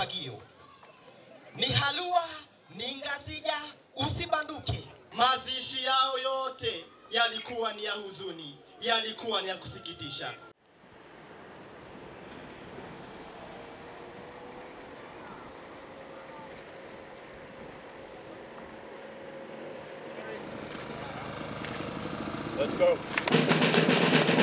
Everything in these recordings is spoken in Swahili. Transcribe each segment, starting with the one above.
fagio. Ni halua, ni ngasija, usibanduke. Mazishi yao yote yalikuwa ni ya huzuni, yalikuwa ni ya kusikitisha. Let's go.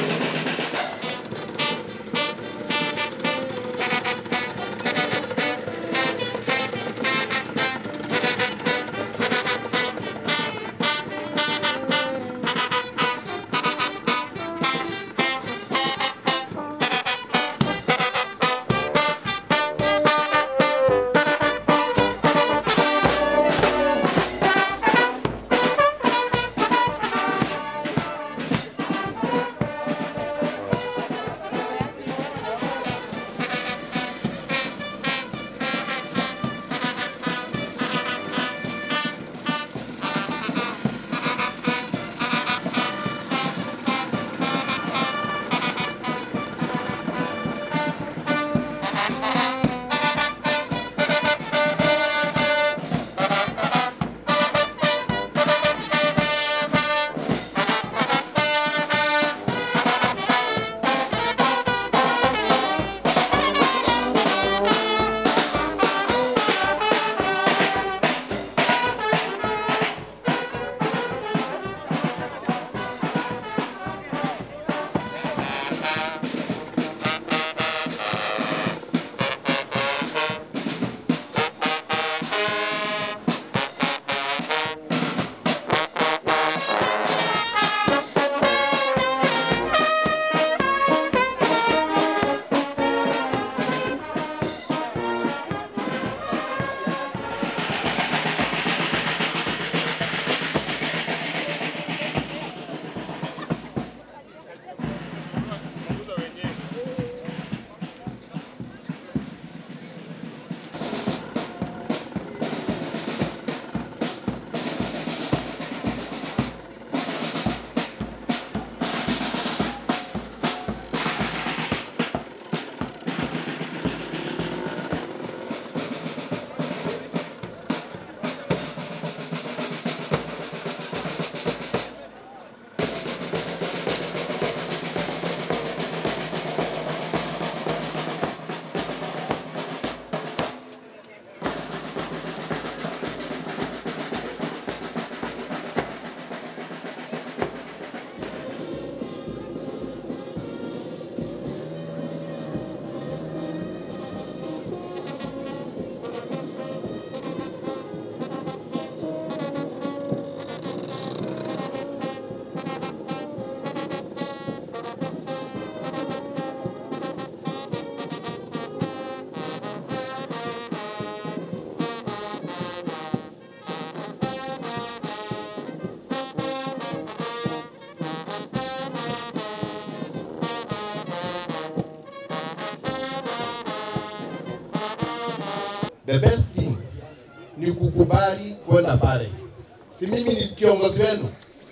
the best thing ni kukubali kwenda pale. Si mimi ni kiongozi wenu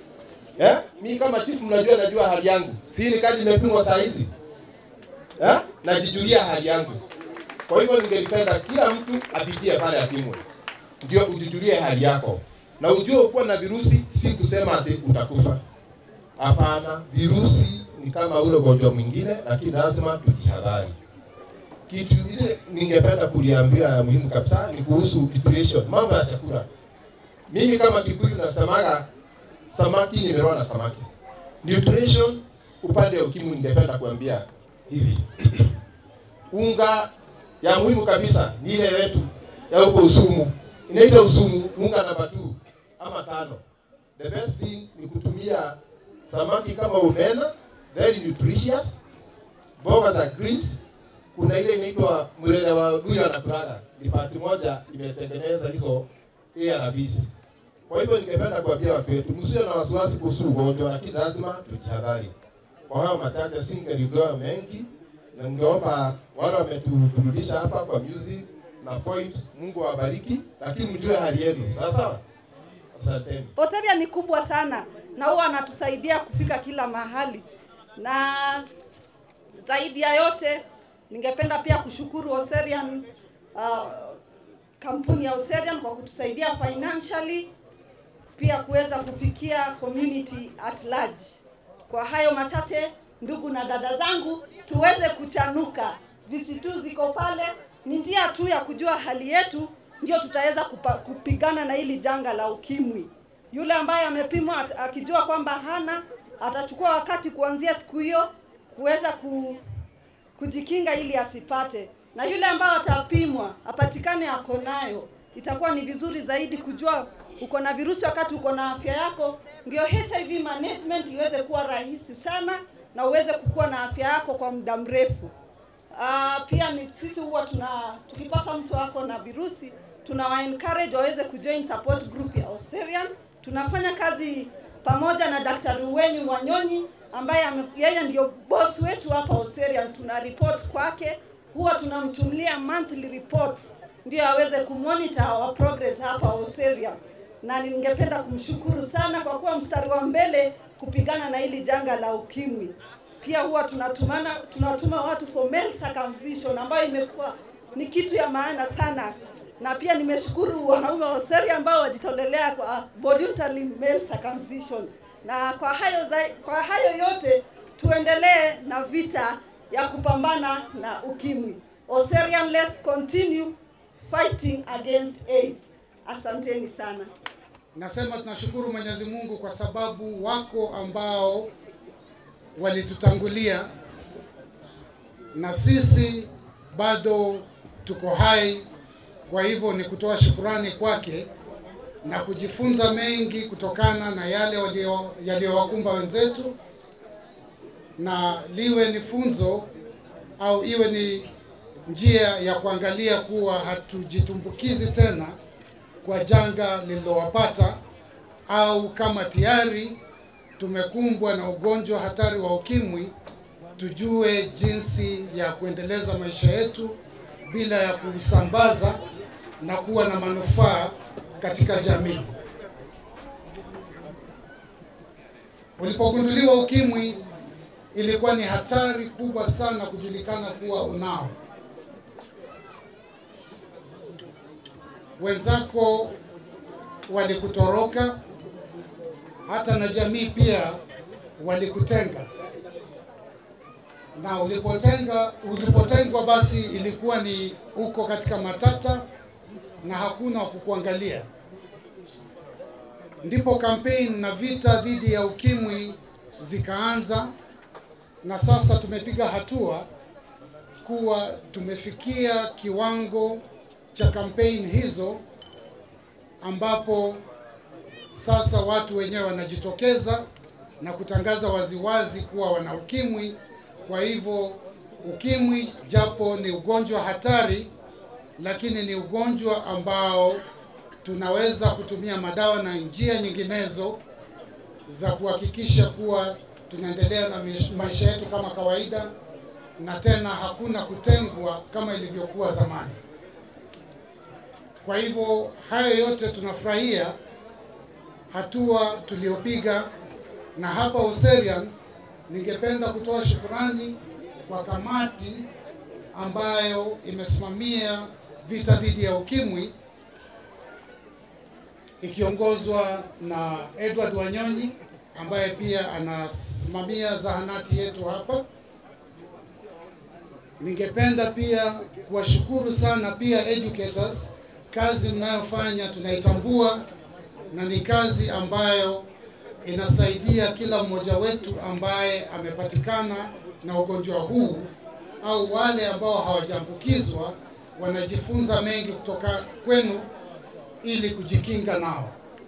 eh? Mi kama chief, mnajua najua hali yangu, si ni kadi imepimwa saa hizi eh? Najijulia hali yangu. Kwa hivyo ningelipenda kila mtu apitie pale apimwe, ndio ujijulie hali yako na ujue kuwa na virusi si kusema ati utakufa. Hapana, virusi ni kama ule ugonjwa mwingine, lakini lazima tujihadhari kitu ile ningependa kuliambia ya muhimu kabisa ni kuhusu nutrition, mambo ya chakula. Mimi kama Kikuyu nasemaga samaki nimeroa na samaki. Nutrition upande wa ukimwi, ningependa kuambia hivi unga ya muhimu kabisa ni ile yetu ya huko Usumu, inaitwa Usumu, unga namba 2 ama tano. The best thing ni kutumia samaki kama omena, very nutritious, mboga za greens kuna ile inaitwa mrere wa huyo anakulaga ni pati moja imetengeneza hizo ARVs. Kwa hivyo ningependa kuambia watu wetu msiwe na wasiwasi kuhusu ugonjwa, lakini lazima tujihadhari. Kwa hayo machache, singeligawa mengi, na ningeomba wale wametuburudisha hapa kwa music na points, Mungu awabariki, lakini mjue hali yenu, sawa sawa. Asanteni. Poseria ni kubwa sana na huwa anatusaidia kufika kila mahali, na zaidi ya yote ningependa pia kushukuru Oserian uh, kampuni ya Oserian kwa kutusaidia financially pia kuweza kufikia community at large. Kwa hayo machache, ndugu na dada zangu, tuweze kuchanuka. VC2 ziko pale, ni njia tu ya kujua hali yetu, ndio tutaweza kupa- kupigana na hili janga la ukimwi. Yule ambaye amepimwa at- akijua kwamba hana, atachukua wakati kuanzia siku hiyo kuweza ku, kujikinga ili asipate, na yule ambaye atapimwa apatikane ako nayo, itakuwa ni vizuri zaidi kujua uko na virusi wakati uko na afya yako, ndio HIV management iweze kuwa rahisi sana na uweze kukua na afya yako kwa muda mrefu. Uh, pia ni sisi huwa tuna tukipata mtu wako na virusi tunawa encourage waweze kujoin support group ya Oserian. Tunafanya kazi pamoja na Daktari Weni Wanyonyi ambaye ame, yeye ndio boss wetu hapa Oserian. Tuna report kwake, huwa tunamtumlia monthly reports ndio aweze kumonitor our progress hapa Oserian, na ningependa kumshukuru sana kwa kuwa mstari wa mbele kupigana na hili janga la ukimwi pia huwa tunatumana tunatuma watu for male circumcision ambayo imekuwa ni kitu ya maana sana, na pia nimeshukuru wanaume wa Oseri ambao wajitolelea kwa voluntary male circumcision. Na kwa hayo zai, kwa hayo yote tuendelee na vita ya kupambana na ukimwi. Oserian, let's continue fighting against AIDS. Asanteni sana. Nasema tunashukuru Mwenyezi Mungu kwa sababu wako ambao walitutangulia na sisi bado tuko hai. Kwa hivyo ni kutoa shukurani kwake na kujifunza mengi kutokana na yale walio- yaliyowakumba wenzetu, na liwe ni funzo au iwe ni njia ya kuangalia kuwa hatujitumbukizi tena kwa janga lililowapata au kama tayari tumekumbwa na ugonjwa hatari wa ukimwi, tujue jinsi ya kuendeleza maisha yetu bila ya kusambaza na kuwa na manufaa katika jamii. Ulipogunduliwa ukimwi, ilikuwa ni hatari kubwa sana kujulikana kuwa unao. Wenzako walikutoroka, hata na jamii pia walikutenga, na ulipotenga ulipotengwa, basi ilikuwa ni uko katika matata na hakuna wa kukuangalia. Ndipo kampeni na vita dhidi ya ukimwi zikaanza, na sasa tumepiga hatua kuwa tumefikia kiwango cha kampeni hizo ambapo sasa watu wenyewe wanajitokeza na kutangaza waziwazi kuwa wana ukimwi. Kwa hivyo ukimwi, japo ni ugonjwa hatari, lakini ni ugonjwa ambao tunaweza kutumia madawa na njia nyinginezo za kuhakikisha kuwa tunaendelea na mish- maisha yetu kama kawaida, na tena hakuna kutengwa kama ilivyokuwa zamani. Kwa hivyo hayo yote tunafurahia hatua tuliyopiga, na hapa Oserian ningependa kutoa shukurani kwa kamati ambayo imesimamia vita dhidi ya ukimwi ikiongozwa na Edward Wanyonyi ambaye pia anasimamia zahanati yetu hapa. Ningependa pia kuwashukuru sana pia educators, kazi mnayofanya tunaitambua na ni kazi ambayo inasaidia kila mmoja wetu ambaye amepatikana na ugonjwa huu au wale ambao hawajaambukizwa wanajifunza mengi kutoka kwenu ili kujikinga nao.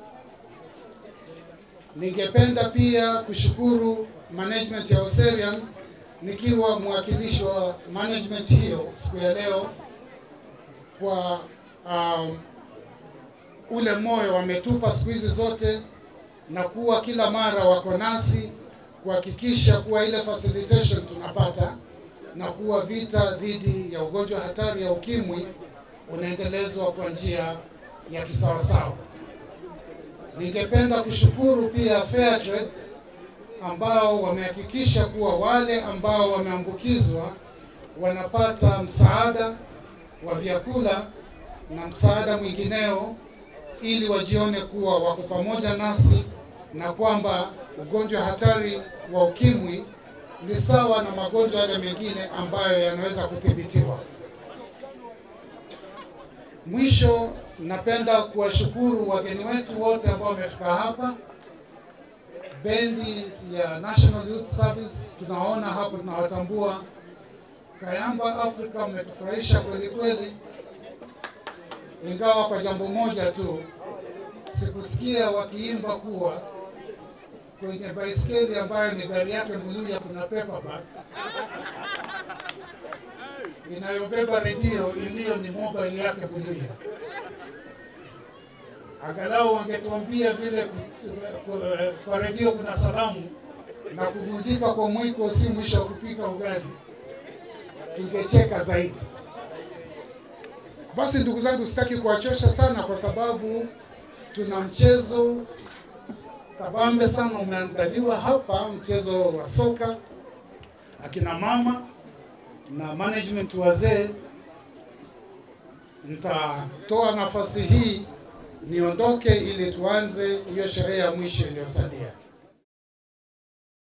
Ningependa pia kushukuru management ya Oserian nikiwa mwakilishi wa management hiyo siku ya leo kwa um, ule moyo wametupa siku hizi zote na kuwa kila mara wako nasi kuhakikisha kuwa ile facilitation tunapata na kuwa vita dhidi ya ugonjwa hatari ya ukimwi unaendelezwa kwa njia ya kisawasawa. Ningependa kushukuru pia Fairtrade ambao wamehakikisha kuwa wale ambao wameambukizwa wanapata msaada wa vyakula na msaada mwingineo, ili wajione kuwa wako pamoja nasi na kwamba ugonjwa hatari wa ukimwi ni sawa na magonjwa yale mengine ambayo yanaweza kudhibitiwa. Mwisho, napenda kuwashukuru wageni wetu wote ambao wamefika hapa. Bendi ya National Youth Service tunaona hapo, tunawatambua. Kayamba Africa mmetufurahisha kweli kweli, ingawa kwa jambo moja tu sikusikia wakiimba kuwa kwenye baiskeli ambayo ni gari yake Muluya kuna paperback inayobeba redio iliyo ni mobile yake Muluya. Angalau wangetuambia vile ku- ku- kwa redio kuna salamu na kuvunjika kwa mwiko si mwisho wa kupika ugali, tungecheka zaidi. Basi ndugu zangu, sitaki kuwachosha sana kwa sababu tuna mchezo kabambe sana umeandaliwa hapa, mchezo wa soka. Akina mama na management wazee, nitatoa nafasi hii niondoke ili tuanze hiyo sherehe ya mwisho iliyosalia.